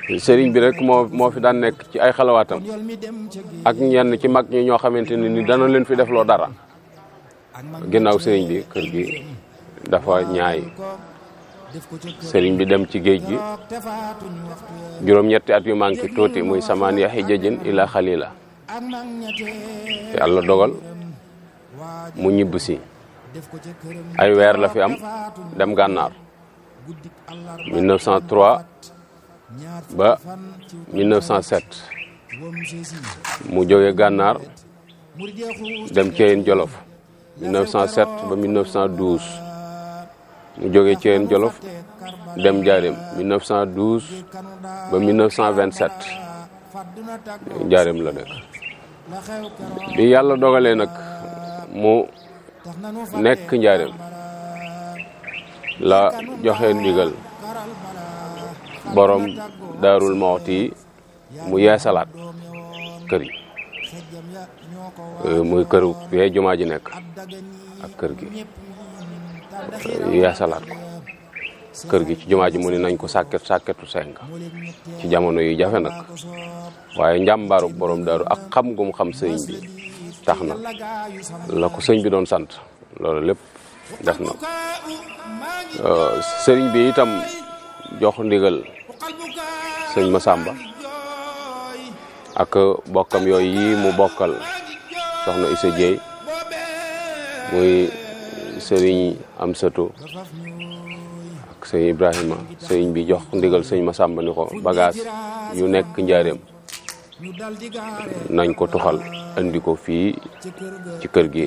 sëriñ bi rek moo moo fi daan nekk ci ay xalawaatam ak ñenn ci mag ñi ñoo xamante ne ni dana leen fi defloo dara ginnaaw sëriñ bi kër gi dafa ñaay sëriñ bi dem ci géej gi juróom-ñetti at yu manqué tuuti muy samaan yaxi jëjën ila xalila yàlla dogal mu ñibb si ay weer la fi am dem gànnaar 1903 ba 1907 mu jóge gànnaar dem Ceyeen Jolof 1907 ba 1912 mu jóge Ceyeen Jolof dem Njaareem 1912 ba 1927 Njaareem la nekk bi yàlla dogalee nag mu nekk Njaareem la joxe ndigal borom daarul Mawti yi mu yeesalaat kër yi muy këru fee jumaa ji nekk ak kër gi yeesalaat ko kër gi ci jumaa ji mu ni nañ ko sàkket sàkketu seng ci jamono yi jafe nag waaye njàmbaaru borom daaru ak xam gum xam sëñ bi tax na la ko sëñ bi doon sant loolu lépp def na sëriñ bi itam jox ndigal sëñ Masamba ak bokkam yooyu yi mu bokkal soxna Issa Dieye muy sëriñ Amsatou ak sëñ Ibrahima sëriñ bi jox ndigal sëñ Masamba ni ko bagage yu nekk njaareem nañ ko tuxal andi ko fii ci kër gi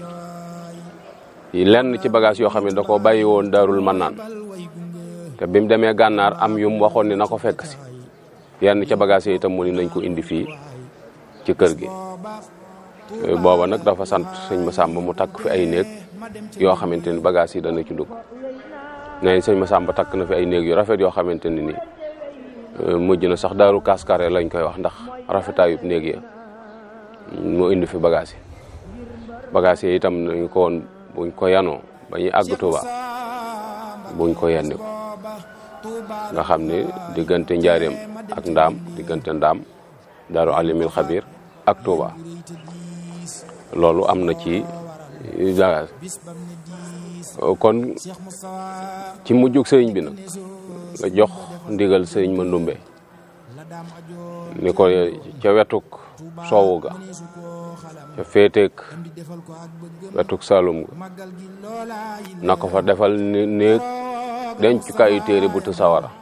lenn ci bagage yoo xam ne da ko bàyyi woon daarul mannaan te bi mu demee gànnaar am yu mu waxoon ni na ko fekk si yenn ca bagage yi itam mu ni nañ ko indi fii ci kër gi booba nag dafa sant sëñ Masamba mu takk fi ay néeg yoo xamante ni bagage yi dana ci dugg nee nañ sëñ Masamba takk na fi ay néeg yu rafet yoo xamante ni nii mujj na sax daaru kaskare lañ koy wax ndax rafetaayub néeg ya mu indi fi bagage yi bagage yi itam nañ ko woon buñ ko yanoo ba ñuy àgg Tuuba buñ ko yenni ko nga xam ne diggante njaareem ak ndaam diggante ndaam daaru alimil xabir ak Tuuba loolu am na ci bagage kon ci mujjug sëriñ bi nag la jox ndigal sëriñ ma ndumbe ni ko ca wetuk soowu ga ca féeteeg wetuk saalum ga na ko fa defal ni néeg dencukaayu téere bu tu sawara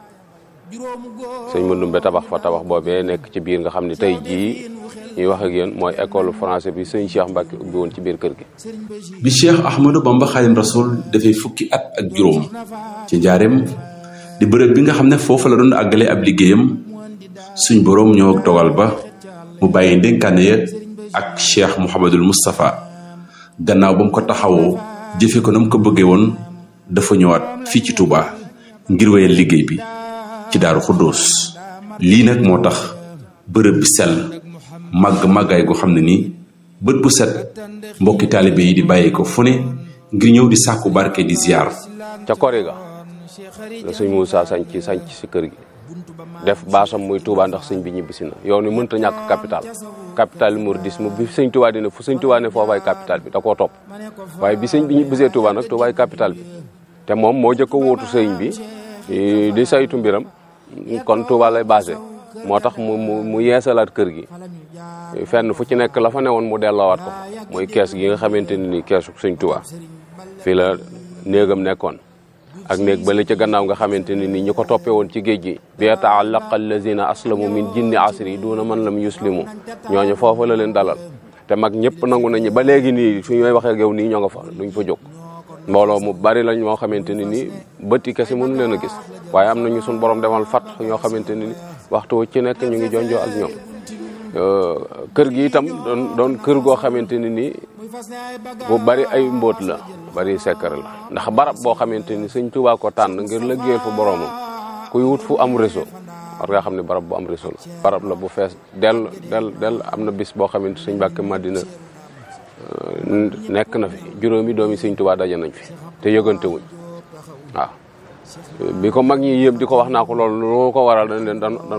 sëñ ma ndumbe tabax fa tabax boobee nekk ci biir nga xam ne tey jii ñuy wax ak yéen mooy école français bi sëñ Cheikh Mbacke ubbi woon ci biir kër gi bi Cheikh Ahmadou Bamba Xaadim Rasul dafay fukki at ak juróom ci njaareem di bërëb bi nga xam ne foofu la doon àggale ab liggéeyam suñ boroom ñëw ak dogal ba mu bàyyi ndénkaane ya ak Cheikh Mouhamadul Moustapha gannaaw ba mu ko taxawoo jëfe ko na mu ko bëggee woon dafa ñëwaat fii ci Touba ngir wéyal liggéey bi ci Daaru Xuddoos lii nag moo tax bërëb bi sell màgg màggaay goo xam ne nii bët bu set mbokki taalibe yi di bàyyi ko fu ne ngir ñëw di sàkku barke di ziar. ca kori ga la sëñ Moussa sañ ci sañ ci si kër gi def baasam muy Touba ndax sëñ bi ñibbisi na yow ni mënta ñàkk capital capital mouridisme bi sëñ Touba dina fu sëñ Touba ne foofaay capital bi da koo topp waaye bi sëñ bi ñibbisee Touba nag Toubaay capital bi te moom moo jëkk a wóotu sëñ bi di saytu mbiram kon Touba lay basé moo tax mu mu mu yeesalaat kër gi fenn fu ci nekk la fa newoon mu delloowaat ko mooy kees gi nga xamante ni nii keesu sëñ Touba fii la néegam nekkoon ak néeg ba la ca gannaaw nga xamante ni nii ñi ko toppee woon ci géej gi bi yata'allaqa allazina aslamu min jinni asri duna man lam yuslimu ñooñu foofu la leen dalal te mag ñëpp nangu nañu ba léegi nii su ñooy waxee ak yow nii ñoo nga fa duñ fa jóg mbooloo mu bari lañ moo xamante ni nii bëtti kese mënu leen a gis waaye am nañu suñ borom demal fat ñoo xamante ni waxtu ci nekk ñu ngi jonjoo ak ñoom kër gi itam doon doon kër goo xamante ni nii bu bari ay mbóot la bari sekkar la ndax barab boo xamante ni sëñ Tuubaa ko tànn ngir liggéeyal fa boromam kuy wut fu am réseau war nga xam ne barab bu am réseau la barab la bu fees dell dell dell am na bis boo xamante sëñ Mbàkke Madina nekk na fi juróomi doomi sëñ Tuubaa daje nañ fi te yëgante wuñ waaw bi ko mag ñi yëpp di ko wax naa ko loolu loo ko waral dañ leen dan